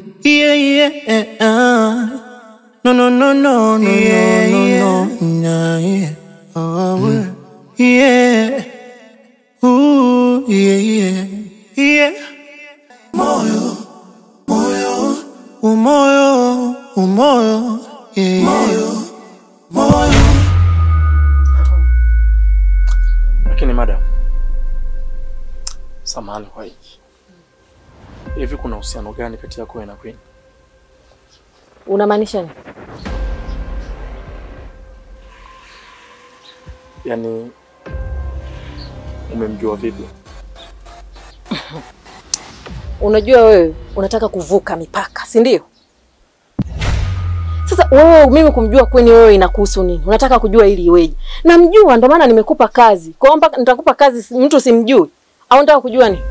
Yeah, yeah, uh. No, no, no, no, no, yeah, no, no, no, yeah. Oh, yeah. Ooh, yeah, yeah, yeah. Moyo, moyo, umoyo, umoyo, yeah, moyo, moyo. Lakini madam, samahani kwa hiki. Hivi kuna uhusiano gani kati yako wewe na Queen? Unamaanisha nini? Yaani umemjua vipi? Unajua wewe unataka kuvuka mipaka, si ndio? Sasa wewe mimi kumjua Queen wewe inakuhusu nini? Unataka kujua ili iweje? Namjua ndio maana nimekupa kazi. Kwa hiyo mpaka nitakupa kazi si- mtu simjui. Au unataka kujua nini?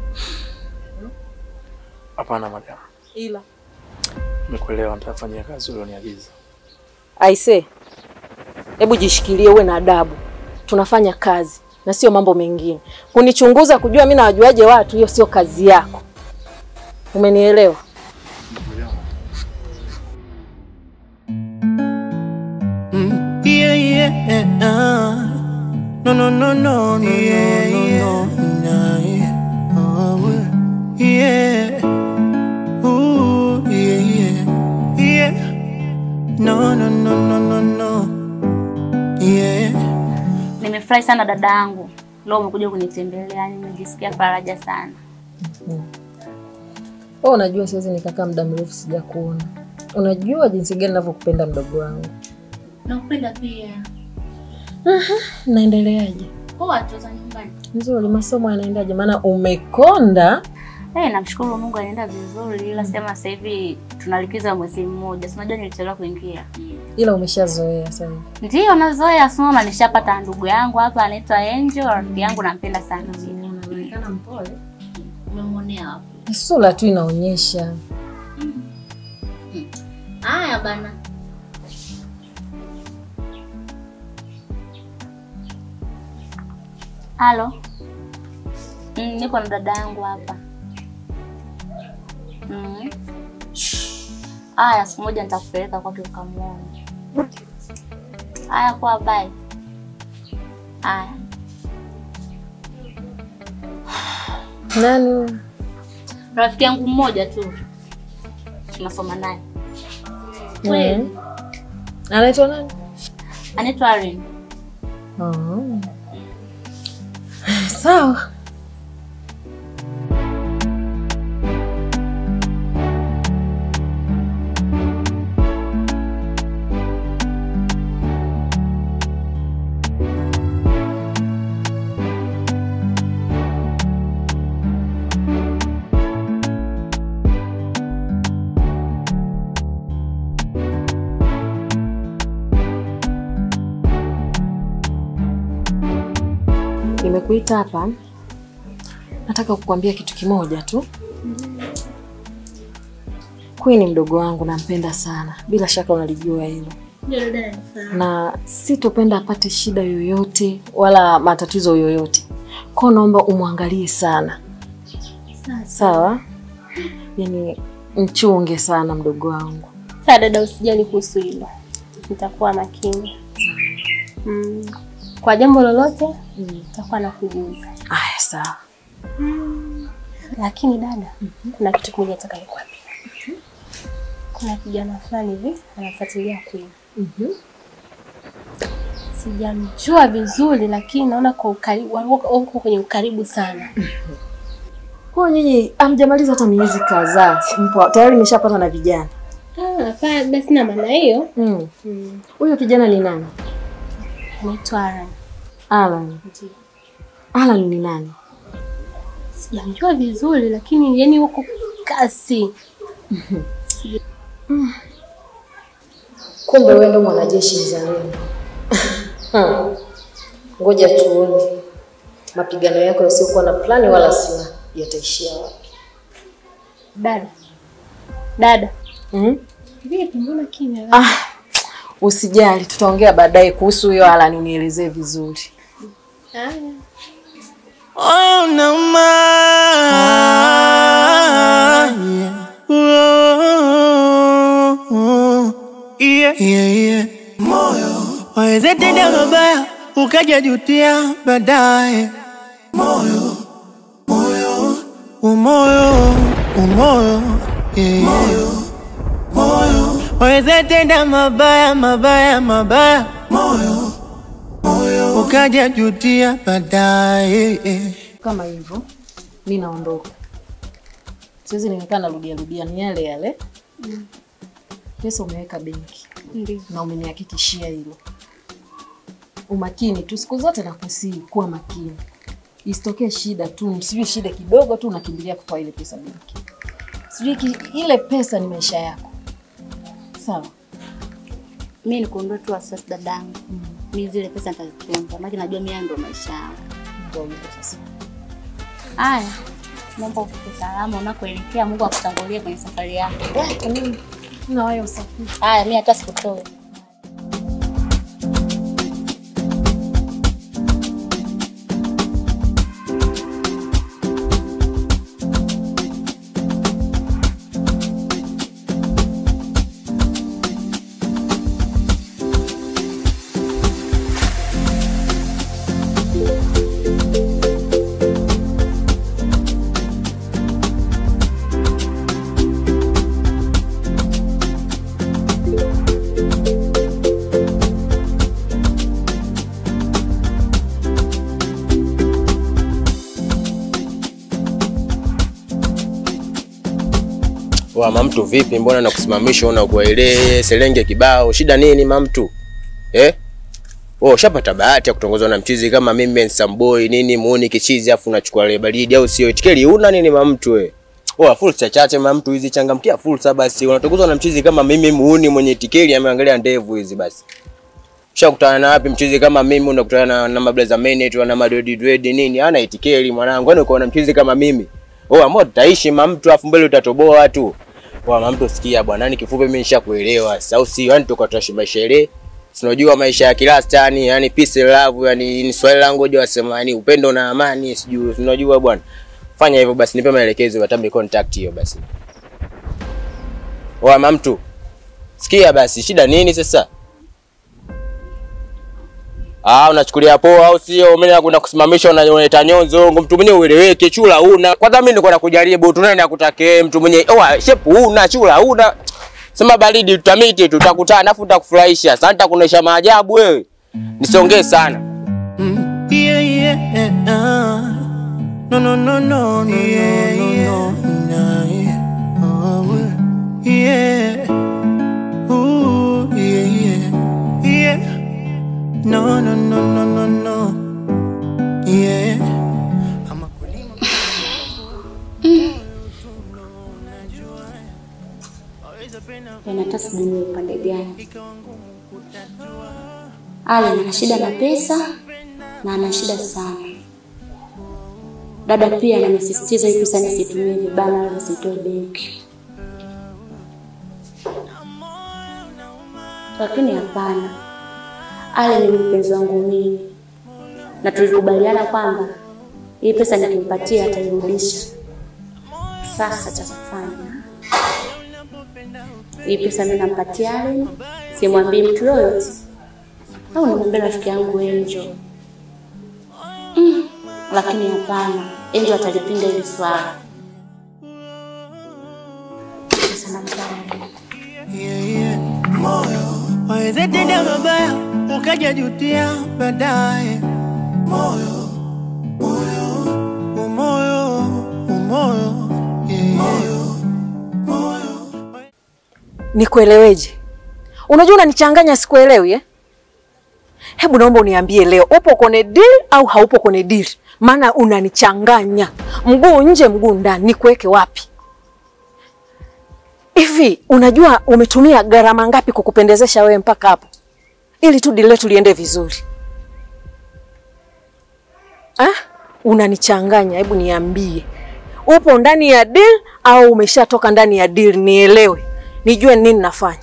Hapana madam, Ila nimekuelewa, nitafanyia kazi ulioniagiza. aise, hebu jishikilie, uwe na adabu. Tunafanya kazi na sio mambo mengine. Kunichunguza kujua mimi nawajuaje watu, hiyo sio kazi yako. Umenielewa? Mm, yeah, yeah, uh. No, no, no, no, no, yeah, no, no, no, no, yeah. Oh, yeah. Ooh, yeah, yeah, yeah. No, no, no, no, no, no. Yeah. Nimefurahi sana dada yangu, leo umekuja kunitembelea, nimejisikia faraja sana. Wewe unajua siwezi nikakaa muda mrefu sijakuona. Unajua jinsi gani ninavyokupenda mdogo wangu. Nakupenda pia. Naendeleaje? Poa tu za nyumbani. Nzuri, masomo yanaendaje? Maana umekonda. Eh, namshukuru Mungu anaenda vizuri, ila sema sasa hivi tunalikiza mwezi mmoja. Si unajua nilichelewa kuingia. ila umeshazoea sasa hivi. Ndio nazoea soma, nishapata ndugu yangu hapa anaitwa Angel, rafiki yangu nampenda sana. Unaonekana mpole. Umemwonea wapi? Sura tu inaonyesha. Haya bana. Halo. Mm, niko na dada yangu hapa. Mm. Haya, siku moja nitakupeleka kwake ukamwone. Haya, kwa bye. Haya. Nani? huyo? Rafiki yangu mmoja tu. Tunasoma naye. Kweli. Mhm. Anaitwa nani? Anaitwa Irene. Oh. Sawa. Nimekuita hapa, nataka kukuambia kitu kimoja tu. Queen mdogo wangu nampenda sana, bila shaka unalijua hilo, Ndio dada nifahamu. na sitopenda apate shida yoyote wala matatizo yoyote. Kwa hiyo naomba umwangalie sana, sawa? Yani mchunge sana mdogo wangu. Sawa dada, usijali kuhusu hilo, nitakuwa makini mm. Kwa jambo lolote nitakuwa nakujuza. Aya, sawa. Lakini dada, kuna kitu kimoja nataka nikwambie. Kuna kijana fulani hivi anafuatilia Queen. Sijamjua vizuri, lakini naona kwa ukaribu, wako wako kwenye ukaribu sana. Kwa hiyo nyinyi hamjamaliza hata miezi kadhaa, mpo tayari nimeshapata na vijana. Ah, hapana, basi sina maana hiyo. Mm. Mm. Huyo kijana ni nani? Anaitwa Aran. Alan. Ndiyo. Alan ni nani? Sijamjua vizuri, lakini yani huko kasi. Kumbe wewe ndo mwanajeshi mzalendo. Hmm. Ngoja tuone mapigano yako yasiokuwa na plani wala sina yataishia wapi. Dada, dada, Mm? vipi? Mbona kimya? Ah, usijali, tutaongea baadaye kuhusu huyo Alan, unielezee vizuri. Haya. Oh, no, ma. Yeah. Whoa. yeah, yeah, yeah. moyo waweze tenda mabaya ukaja jutia baadaye moyo moyo umoyo umoyo yeah. moyo moyo waweze tenda mabaya mabaya mabaya moyo moyo ukaja jutia baadaye yeah. Kama hivyo mi naondoka, siwezi nimekaa narudia rudia, ni yale yale. Pesa umeweka benki Ndio. na umenihakikishia hilo. Umakini tu siku zote nakusii kuwa makini, isitokee shida tu, sijui shida kidogo tu unakimbilia kutoa ile pesa benki, sijui ki, ile pesa ni maisha yako. Sawa, Mimi nikuondoe tu wasiwasi dadangu. Mimi zile pesa nitazitunza, maana najua mimi ndo maisha yangu. ndio hivyo sasa. Haya, naomba ufike salama unakoelekea. Mungu akutangulie kwenye safari yako. Kwa nini na wewe usafiri? Haya, mimi hata sikutoe. Wa mamtu vipi? Mbona nakusimamisha una kuele selenge kibao? Shida nini mamtu? Eh? Wewe ushapata bahati ya kutongozwa na mchizi kama mimi Nsamboi nini muoni kichizi afu unachukua ile baridi au sio? Itikeli una nini mamtu we? Wewe fursa chache mamtu hizi changamkia fursa basi. Unatongozwa na mchizi kama mimi muuni mwenye itikeli ameangalia ndevu hizi basi. Ushakutana na wapi mchizi kama mimi unakutana na, na mablaza mene tu na madodi dread nini? Hana itikeli mwanangu. Kwani uko na mchizi kama mimi? Oh, ambao tutaishi mamtu afu mbele utatoboa tu. Kwa mamtu sikia bwana, yani kifupi mimi nishakuelewa. Sasa au sio? Yani tuko tunaishi maisha ile. Si unajua maisha ya kilasta yani, yani peace and love yani ni swali langu je wasema yani upendo na amani sijui si unajua bwana. Fanya hivyo basi nipe maelekezo watambe contact hiyo basi. Wa mamtu. Sikia basi shida nini sasa? Ah, unachukulia poa au sio? Mimi nakwenda kusimamisha unaleta nyonzo, mtu mwenye ueleweke, chula una. Kwanza mimi niko nakujaribu tu nani akutake mtu mwenye oa shepu una, chula una. Sema baridi tutamiti tutakutana afu utakufurahisha. Sasa nitakuonesha maajabu wewe. Nisongee sana. Mm, yeah, yeah, uh, no, no, no, no, no, yeah, yeah, nah, yeah, oh, yeah, ooh, yeah, yeah, yeah, no, no, no, no, no, no, yeah. Ama kulima Yaani hata sijui ni upande gani. Ali ana shida na pesa na ana shida sana. Dada pia ananisisitiza hii pesa nisitumie vibaya wala nisitoe benki. Lakini hapana. Ali ni mpenzi wangu mimi. Na tulikubaliana kwamba hii pesa nikimpatia atairudisha. Sasa cha kufanya hii pesa mimi nampatia Allen, simwambii mtu yoyote, au nimwambie rafiki yangu Angel. Mm, lakini hapana, Angel atalipinga hili swala. Pesa nampa Allen. yeah, yeah. moyo waweze tenda mabaya ukaja jutia baadaye moyo moyo umoyo umoyo yeah. moyo moyo Nikueleweje? Unajua unanichanganya, sikuelewi eh? Hebu naomba uniambie leo, upo kwenye deal au haupo kwenye deal? Maana unanichanganya, mguu nje mguu ndani, nikuweke wapi? Hivi unajua umetumia gharama ngapi kukupendezesha wewe mpaka hapo, ili tu deal letu liende vizuri ah? Unanichanganya, hebu niambie, upo ndani ya deal au umeshatoka ndani ya deal? Nielewe, nijue ni nini nafanya.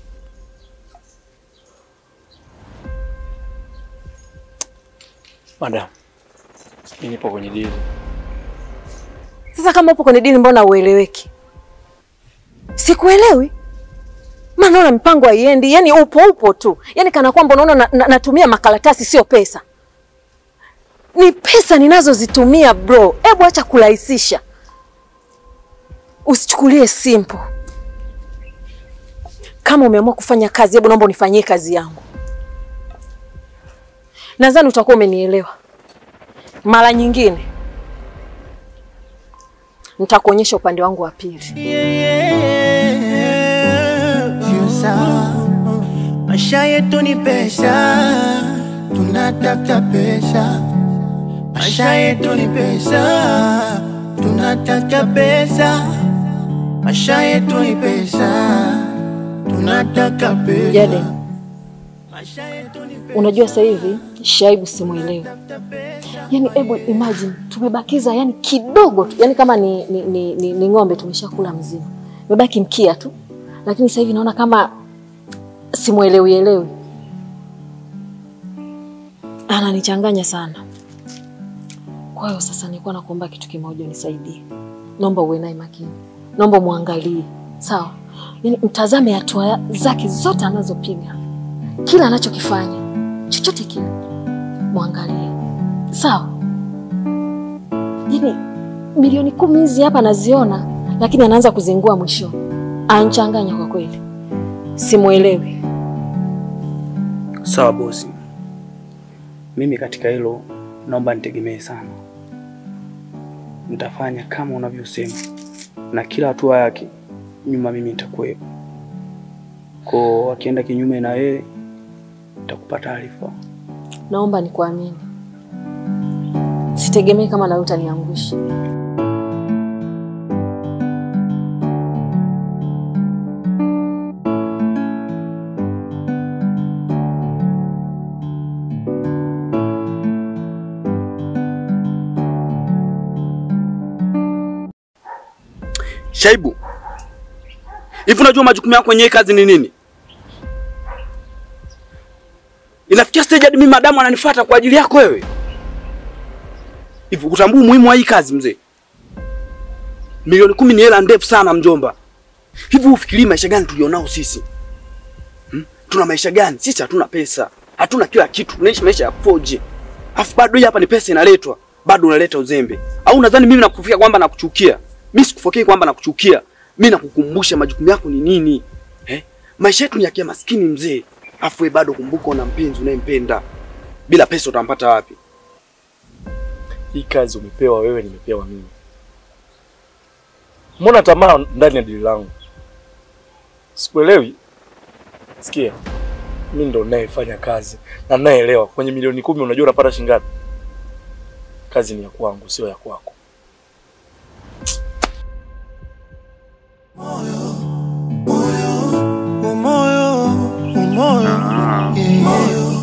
Madam, mimi nipo kwenye dili. Sasa kama upo kwenye dini, mbona ueleweki? Sikuelewi. maana naona mipango haiendi, yani upo upo tu, yani kana kwamba unaona na, na, natumia makaratasi sio pesa. Ni pesa ninazozitumia bro, hebu acha kurahisisha, usichukulie simple. Kama umeamua kufanya kazi, hebu naomba unifanyie kazi yangu. Nadhani utakuwa umenielewa. Mara nyingine nitakuonyesha upande wangu wa pili. Sio sawa, maisha yetu ni pesa, tunatafuta pesa. Maisha yetu ni pesa, tunatafuta pesa. Maisha yetu ni pesa, tunataka pesa. Jaden, Maisha yetu ni pesa, unajua sasa hivi Shaibu simuelewi. Yaani hebu imagine tumebakiza yani kidogo tu, yani kama ni, ni, ni, ni, ni ng'ombe tumeshakula mzima, imebaki mkia tu, lakini sasa hivi naona kama simuelewi elewi, ananichanganya sana. Kwa hiyo sasa nilikuwa nakuomba kitu kimoja, unisaidie. Naomba uwe naye makini, naomba muangalie, sawa? Yani mtazame hatua zake zote anazopiga, kila anachokifanya, chochote kile mwangalie, sawa? Yani milioni kumi hizi hapa naziona, lakini anaanza kuzingua mwisho, anchanganya kwa kweli, simuelewi. Sawa bosi, mimi katika hilo naomba nitegemee sana. Nitafanya kama unavyosema, na kila hatua yake nyuma mimi nitakuwepo. Kwa akienda kinyume na yeye, nitakupa taarifa. Naomba nikuamini, sitegemei kama nawe utaniangusha. Shaibu, hivi unajua majukumu yako kwenye hii kazi ni nini? Inafikia stage hadi mimi madamu ananifuata kwa ajili yako wewe. Hivi utambua umuhimu wa hii kazi mzee? Milioni kumi ni hela ndefu sana mjomba. Hivi ufikiri maisha gani tulionao sisi? Hmm? Tuna maisha gani? Sisi hatuna pesa. Hatuna kila kitu. Tunaishi maisha ya 4G. Afu bado hii hapa ni pesa inaletwa. Bado unaleta uzembe. Au unadhani mimi nakufia kwamba nakuchukia? Mimi sikufokei kwamba nakuchukia. Mimi nakukumbusha majukumu yako ni nini. Eh? Maisha yetu ni ya kimaskini mzee. Afu wewe bado kumbuka una mpenzi unayempenda. Bila pesa utampata wapi? Hii kazi umepewa wewe, nimepewa mimi. Mbona tamaa ndani ya dili langu? Sikuelewi. Sikia, mimi ndo ninayefanya kazi na ninayeelewa. Kwenye milioni kumi unajua unapata shilingi ngapi? Kazi ni ya kwangu, sio ya kwako. umoyo, umoyo, yeah.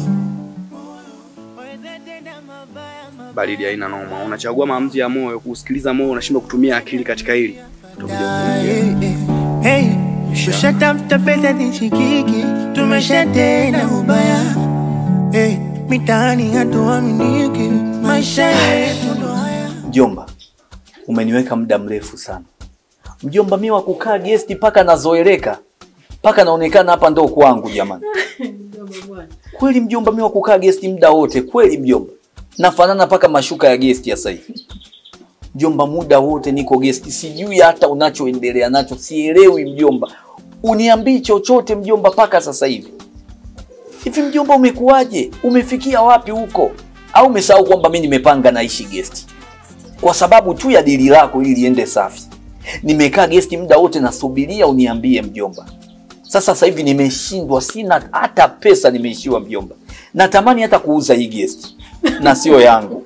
Baridi haina noma. Unachagua maamuzi ya moyo, kusikiliza moyo, unashindwa kutumia akili katika hili. Utakuja kuumia. Hey, tushatafuta pesa zishikiki, tumeshatenda ubaya. Hey, mitaani hatuaminiki, maisha yetu ndo haya. Mjomba, umeniweka muda mrefu sana. Mjomba, mi wa kukaa gesti mpaka nazoeleka mpaka naonekana hapa ndo kwangu jamani. Kweli mjomba, mi wa kukaa gesti muda wote kweli mjomba, nafanana mpaka mashuka ya gesti ya sasa hivi. Mjomba, muda wote niko gesti, sijui hata unachoendelea nacho, sielewi mjomba. Uniambii chochote mjomba mpaka sasa hivi. Hivi mjomba, umekuwaje? Umefikia wapi huko? Au umesahau kwamba mi nimepanga naishi gesti kwa sababu tu ya dili lako ili liende safi. Nimekaa gesti muda wote nasubiria uniambie mjomba. Sasa sasa hivi nimeshindwa, sina hata pesa, nimeishiwa mjomba. Natamani hata kuuza hii gesti na sio yangu.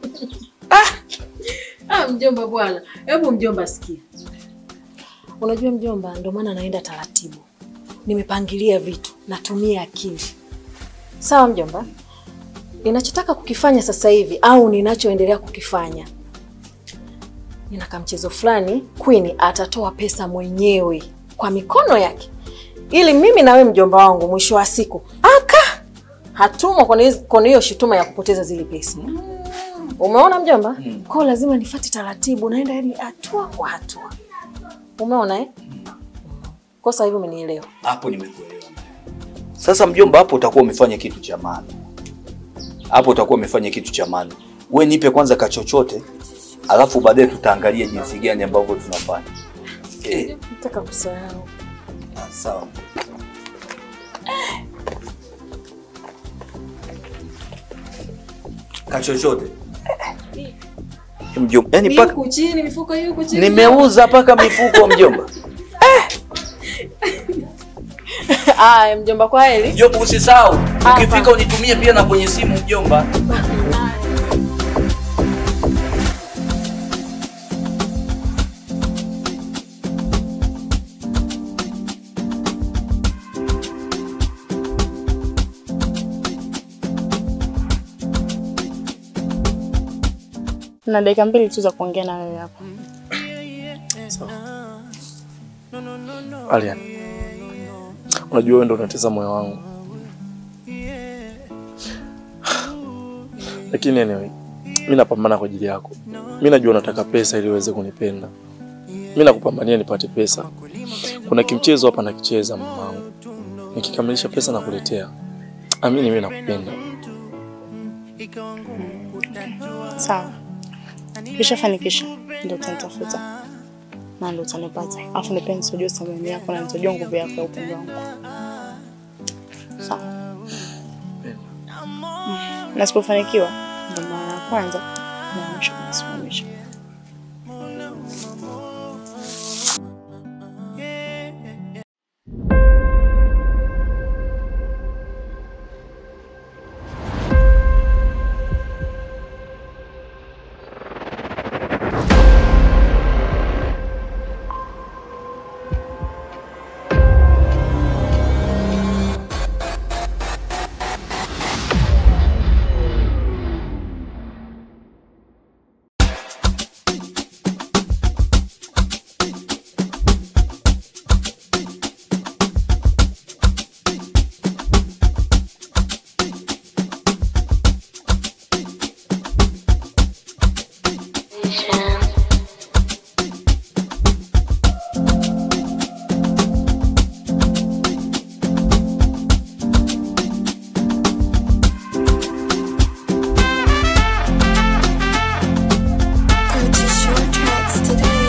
Ah, mjomba bwana, hebu mjomba sikia. Unajua mjomba, ndio maana naenda taratibu, nimepangilia vitu, natumia akili. Sawa mjomba, ninachotaka kukifanya sasa hivi au ninachoendelea kukifanya, nina kamchezo fulani, Queen atatoa pesa mwenyewe kwa mikono yake, ili mimi na wewe mjomba wangu mwisho wa siku aka hatumwa kwenye hizi- kwenye hiyo shutuma ya kupoteza zile pesa. Umeona mjomba? Kwa hiyo lazima nifuate taratibu, naenda yani hatua kwa hatua. Umeona eh? Kwa sasa hivi umenielewa. Hapo nimekuelewa Sasa mjomba, hapo utakuwa umefanya kitu cha maana, hapo utakuwa umefanya kitu cha maana. We nipe kwanza kachochote, alafu baadaye tutaangalia jinsi gani ambavyo tunafanya. Eh, Nataka kusahau. ah, sawa. Kachochote mjomba, yani paka Yuko chini, mifuko yuko chini. nimeuza paka mifuko mjomba. Aya, mjomba kwa heli. Mjomba, usisahau ukifika unitumie pia na kwenye simu mjomba. na dakika mbili tu za kuongea na wewe hapa. Alian, unajua wewe ndo unatesa moyo wangu, lakini anyway, mi napambana kwa ajili yako. Mi najua unataka pesa ili uweze kunipenda. Mi nakupambania nipate pesa. Kuna kimchezo hapa nakicheza mamangu, nikikamilisha pesa nakuletea. Amini, mi nakupenda. Sawa, ukishafanikisha ndio utanitafuta na ndio utanipata, alafu nipende nitojua thamani yako na nitojua nguvu yako ya upendo wangu. Sawa. Mm. Na sipofanikiwa ndio mara ya kwanza na ya mwisho kunisimamisha. Purchase your tracks today.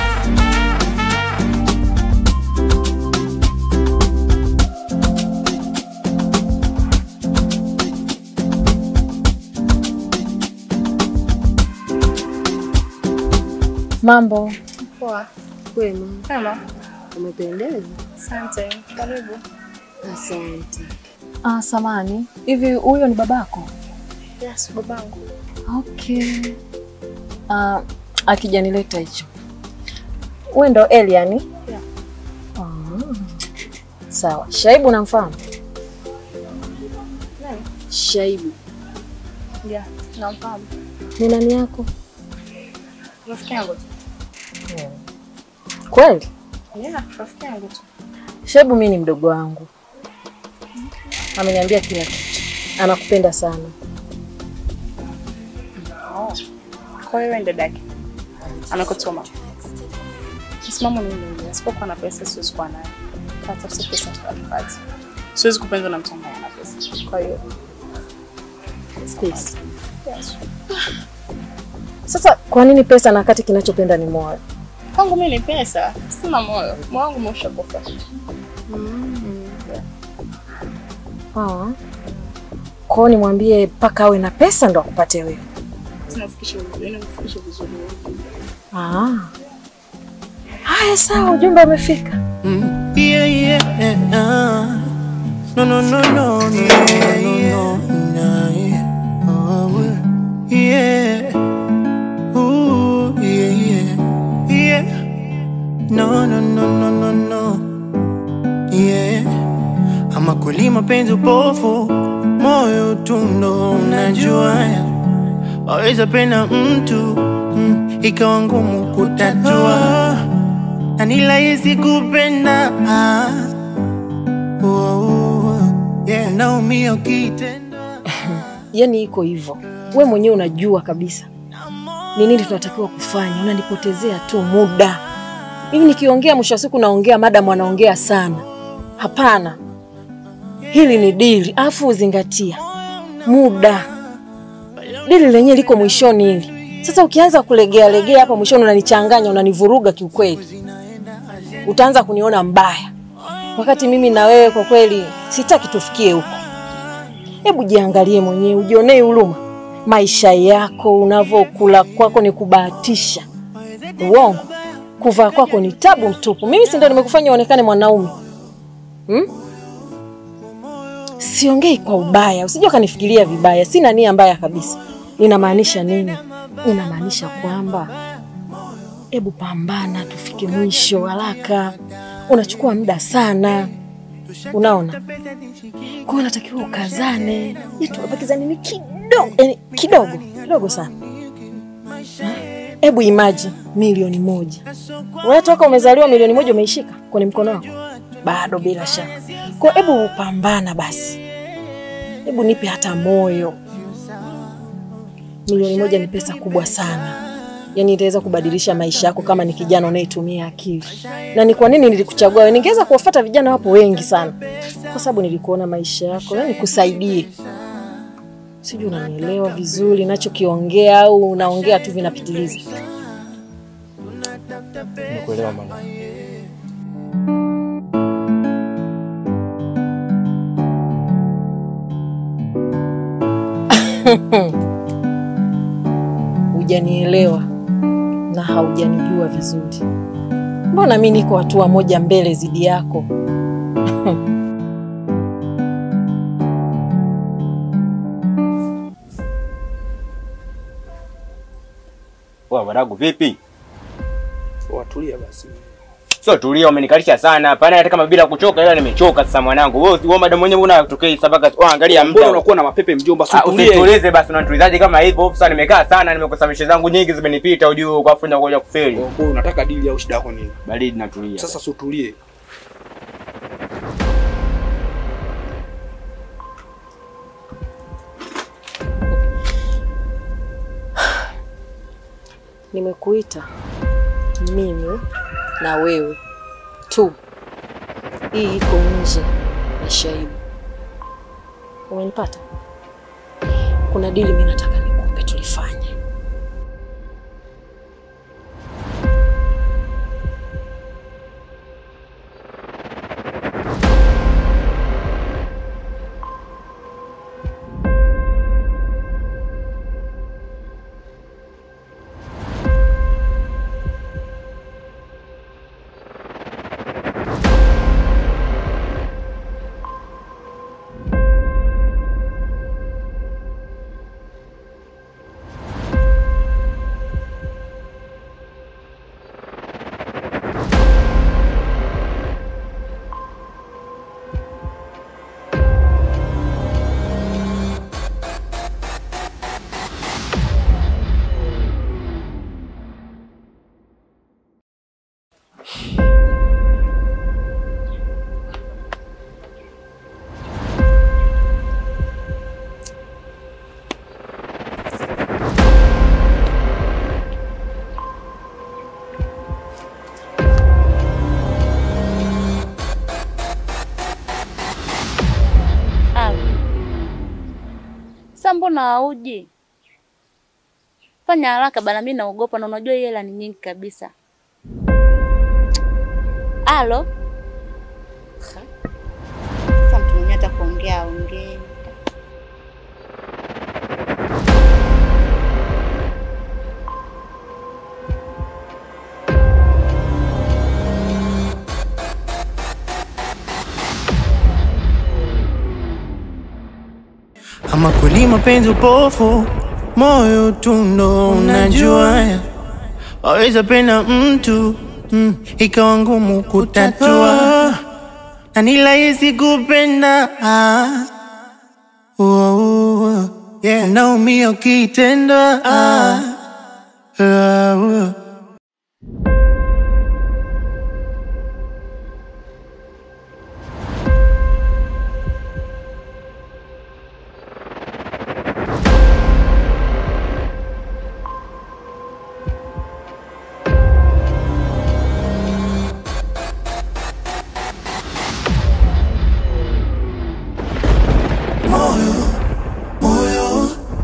Mambo Poa. kwema, Kama. umependeza. Asante. Karibu. Asante. Ah, samani, hivi huyo ni babako? Yes, babangu. Okay. Ah, akija nileta hicho. Wewe ndo Eliani? Yeah. Ah. Sawa. Shaibu namfahamu? Nani? Shaibu. Yeah, namfahamu. Ni nani yako? Rafiki yangu tu. Kweli? Yeah, rafiki yangu tu. Shaibu mimi ni mdogo wangu. Ameniambia kila kitu. Anakupenda sana. Oh. Kwa hiyo wewe dadake. Amekutuma. Msimamo ni ule ule. Sipokuwa na pesa siwezi kuwa nayo. Katafuta pesa tukapata. Siwezi kupendwa na mtu ambaye ana pesa. Kwa hiyo Pesa. Yes. Sasa kwa nini pesa na wakati kinachopenda ni moyo? Kwangu mimi ni pesa, sina moyo. Moyo wangu umeshakufa. Ah. Kwao nimwambie mpaka awe na pesa ndo akupate wewe. Tunafikisha vizuri, tunafikisha vizuri. Ah. Haya sawa, ujumbe umefika. Mm, yeah, yeah, uh, no, no, no, no, yeah, yeah, nah, yeah, oh, yeah, ooh, yeah, yeah, yeah, no, no, no, no, no, no, yeah, ama kweli mapenzi upofu, moyo tu ndo unajua, waweza penda mtu mm, ikawa ngumu kutatua na ni rahisi kupenda ah. oh, oh, yeah. Naumia ukitenda Yaani iko hivyo. We mwenyewe unajua kabisa ni nini tunatakiwa kufanya. Unanipotezea tu muda. Hivi nikiongea mwisho wa siku naongea madam anaongea sana. Hapana. hili ni dili, alafu uzingatia muda. Dili lenyewe liko mwishoni hili. Sasa ukianza kulegea legea hapa mwishoni, unanichanganya, unanivuruga kiukweli, utaanza kuniona mbaya, wakati mimi na wewe kwa kweli sitaki tufikie huko. Hebu jiangalie mwenyewe, ujionee huruma. Maisha yako unavyokula kwako ni kubahatisha, uongo. Kuvaa kwako ni tabu mtupu. Mimi si ndo nimekufanya uonekane mwanaume hmm? Siongei kwa ubaya, usije ukanifikiria vibaya. Sina nia mbaya kabisa. Ninamaanisha nini? Ninamaanisha kwamba hebu pambana, tufike mwisho haraka. Unachukua muda sana, unaona. Kwa hiyo natakiwa ukazane, yetu bakiza nini kidogo, yani kidogo kidogo sana. Hebu imagine milioni moja, wewe toka umezaliwa milioni moja umeishika kwenye mkono wako bado, bila shaka. Kwa hiyo hebu pambana basi, hebu nipe hata moyo. Milioni moja ni pesa kubwa sana, yaani itaweza kubadilisha maisha yako kama ni kijana unayetumia akili. Na ni kwa nini nilikuchagua wewe? Ningeweza kuwafuata vijana wapo wengi sana, kwa sababu nilikuona maisha yako, yani kusaidie. Sijui unanielewa vizuri nachokiongea au unaongea tu vinapitiliza? Nimekuelewa mama. Hujanielewa na haujanijua vizuri. Mbona mi niko hatua moja mbele zidi yako? Wa wadagu vipi? Watulia basi. Sio tulia, umenikalisha sana hapa. Yaani hata kama bila kuchoka ila nimechoka sasa mwanangu. Wewe wewe madam mwenyewe unatokea sabaka. Oh, angalia Mbona muda. unakuwa na mapepe mjomba? Si Ah, utulie. Usitulize basi unatulizaje kama hivyo? Sasa nimekaa sana, nimekosa mishe zangu nyingi zimenipita ujue kwa afu ngoja kufeli. Kwa hiyo unataka dili au shida yako nini? Baridi natulia. Sasa si utulie. Nimekuita mimi na wewe tu, hii iko nje ya Shaibu. Umenipata? Kuna dili mimi nataka nikupe, tulifanye. Sasa mbona hauji? Fanya haraka bana, mimi naogopa na unajua hii hela ni nyingi kabisa. Alo? Sasa mtu mwenyewe hata kuongea aongee. Ama kweli mapenzi upofu, moyo tu ndo unajua. Waweza penda mtu mm, ikawa ngumu kutatua, na ni rahisi kupenda ah. oh, oh, yeah. Unaumia ukitendwa ah. ah, oh.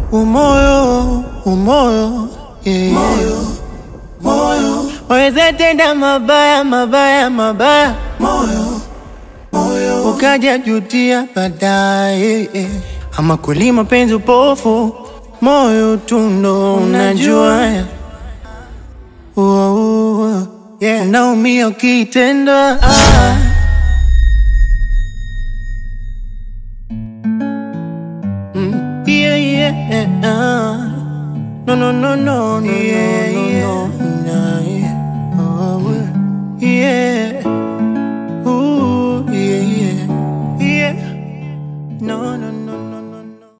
umoyo umoyo yeah. moyo, moyo. waweza tenda mabaya mabaya mabaya moyo, moyo. ukaja jutia baadaye yeah. ama kweli mapenzi upofu moyo tundo unajua ya. Uo, uo, yeah. unaumia ukitendwa ah. Mm, yeah, yeah, uh. No, no, no, no, no, yeah, no, no, no, yeah. Oh, yeah.